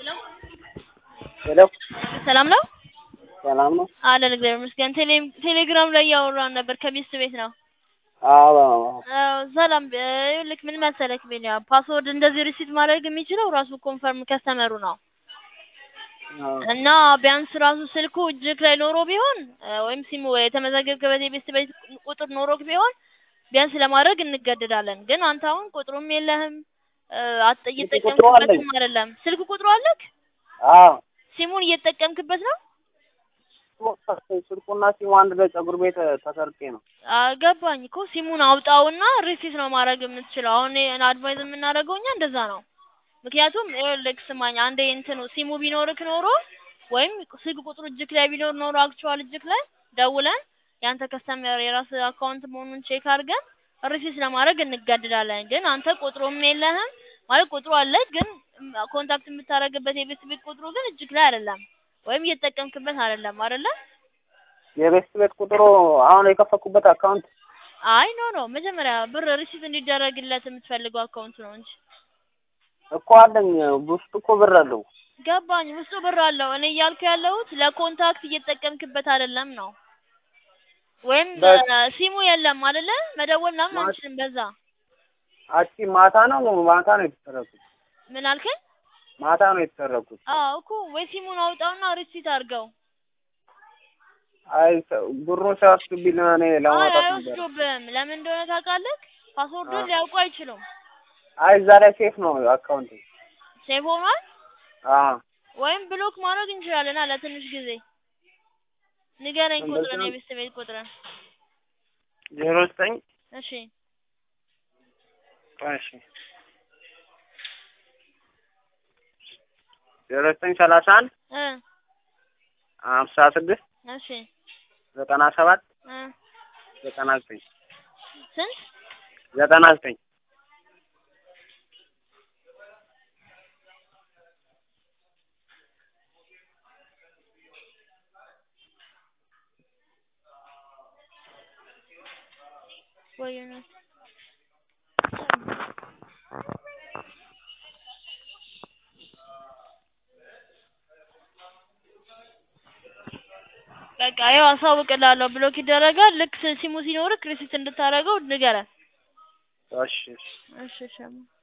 ሄሎ ሰላም ነው ሰላም ነው? አለን እግዚአብሔር ይመስገን። ቴሌ ቴሌግራም ላይ እያወራን ነበር ከሚስት ቤት ነው። አዎ አዎ ሰላም ይኸውልህ ምን መሰለክ ቤንያ ፓስወርድ እንደዚህ ሪሲት ማድረግ የሚችለው ራሱ ኮንፈርም ከስተመሩ ነው አዎ እና ቢያንስ ራሱ ስልኩ እጅክ ላይ ኖሮ ቢሆን ወይም ሲሙ የተመዘገብክበት የቤት ቤት ቁጥር ኖሮክ ቢሆን ቢያንስ ለማድረግ እንገደዳለን። ግን አንተ አሁን ቁጥሩም የለህም አጥ እየተጠቀምክበትም አይደለም። ስልክ ቁጥሩ አለክ? አዎ ሲሙን እየተጠቀምክበት ነው? ስልኩና ሲሙ አንድ ላይ ፀጉር ቤት ተሰርቄ ነው። ገባኝ እኮ ሲሙን አውጣውና ሪሲት ነው ማድረግ የምትችለው። አሁን አድቫይዝ የምናደርገው እኛ እንደዛ ነው። ምክንያቱም ይኸውልህ ስማኝ፣ አንዴ እንትኑ ሲሙ ቢኖርክ ኖሮ ወይም ስልክ ቁጥሩ እጅክ ላይ ቢኖር ኖሮ አክቹዋል እጅክ ላይ ደውለን ያንተ ከስተመር የራስ አካውንት መሆኑን ቼክ አድርገን ሪሲት ለማድረግ እንገድዳለን። ግን አንተ ቁጥሩም የለህም ማለት ቁጥሩ አለ፣ ግን ኮንታክት የምታደርግበት የቤት ቤት ቁጥሩ ግን እጅክ ላይ አይደለም ወይም እየተጠቀምክበት አይደለም አይደለ? የቤት ቤት ቁጥሩ አሁን የከፈኩበት አካውንት አይ ኖ ኖ መጀመሪያ ብር ሪሲት እንዲደረግለት የምትፈልገው አካውንት ነው እንጂ እኮ አለኝ። ውስጡ እኮ ብር አለው። ገባኝ። ውስጡ ብር አለው። እኔ እያልኩ ያለሁት ለኮንታክት እየተጠቀምክበት አይደለም ነው። ወይም ሲሙ የለም አይደለ? መደወል ምናምን አንችልም በዛ። አቺ ማታ ነው ማታ ነው የተሰረኩት። ምን አልከኝ? ማታ ነው የተሰረኩት። አዎ እኮ ወይ ሲሙን አውጣውና ሪሲት አድርገው። አይ ብሩን ሲያስብኝ እኔ አይ ለማውጣት ነበር። አይወስዱብህም። ለምን እንደሆነ ታውቃለህ? ፓስወርዱን ሊያውቁ አይችሉም። አይ እዛ ላይ ሴፍ ነው አካውንት። ሴቭ ሆኗል። አዎ ወይም ብሎክ ማድረግ እንችላለን አለ ትንሽ ጊዜ። ንገረኝ እንደዛ ቁጥርን ነው። የቤት ቤት ቁጥርን። ዜሮ ዘጠኝ እሺ እሺ ዜሮ ዘጠኝ ሰላሳ አንድ እ ሀምሳ ስድስት እሺ ዘጠና ሰባት እ ዘጠና ዘጠኝ ስንት ዘጠና ዘጠኝ ወይ ነው በቃ ያው አሳውቅልሃለሁ። ብሎክ ይደረጋል። ልክ ሲሙ ሲኖርክ ሪሲት እንድታደርገው ንገረን። እሺ እሺ እሺ እሺ